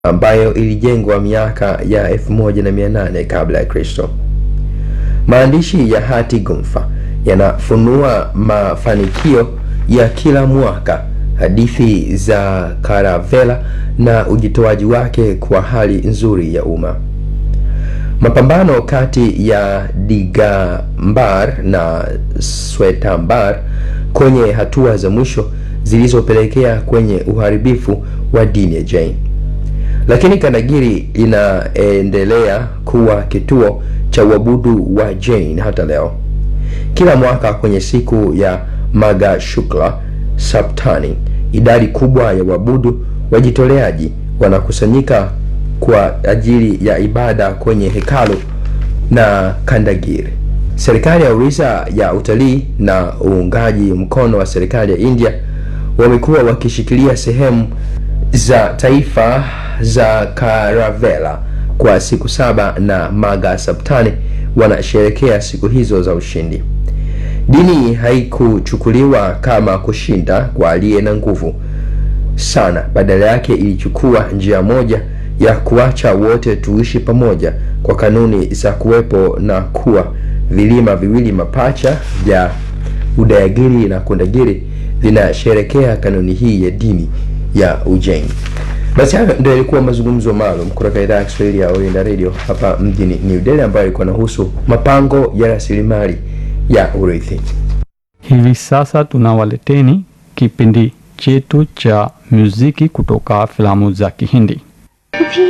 ambayo ilijengwa miaka ya 1800 kabla ya Kristo. Maandishi ya hati gumfa yanafunua mafanikio ya kila mwaka, hadithi za Karavela na ujitoaji wake kwa hali nzuri ya umma. Mapambano kati ya Digambar na Swetambar kwenye hatua za mwisho zilizopelekea kwenye uharibifu wa dini ya Jain. Lakini Kandagiri inaendelea kuwa kituo cha uabudu wa Jain hata leo. Kila mwaka kwenye siku ya Magha Shukla Saptani, idadi kubwa ya waabudu wajitoleaji wanakusanyika kwa ajili ya ibada kwenye hekalu na Kandagiri. Serikali ya Orissa ya utalii na uungaji mkono wa serikali ya India wamekuwa wakishikilia sehemu za taifa za Karavela kwa siku saba na Magha Saptani wanasherekea siku hizo za ushindi. Dini haikuchukuliwa kama kushinda kwa aliye na nguvu sana, badala yake ilichukua njia moja ya kuacha wote tuishi pamoja kwa kanuni za kuwepo na kuwa vilima viwili mapacha vya Udayagiri na Kundagiri vinasherekea kanuni hii ya dini ya Ujain. Basi hayo ndio yalikuwa mazungumzo maalum kutoka idhaa ya Kiswahili ya Oriental Radio hapa mjini New Delhi, ambayo ilikuwa inahusu mapango ya rasilimali ya urithi. Hivi sasa tunawaleteni kipindi chetu cha muziki kutoka filamu za Kihindi. भी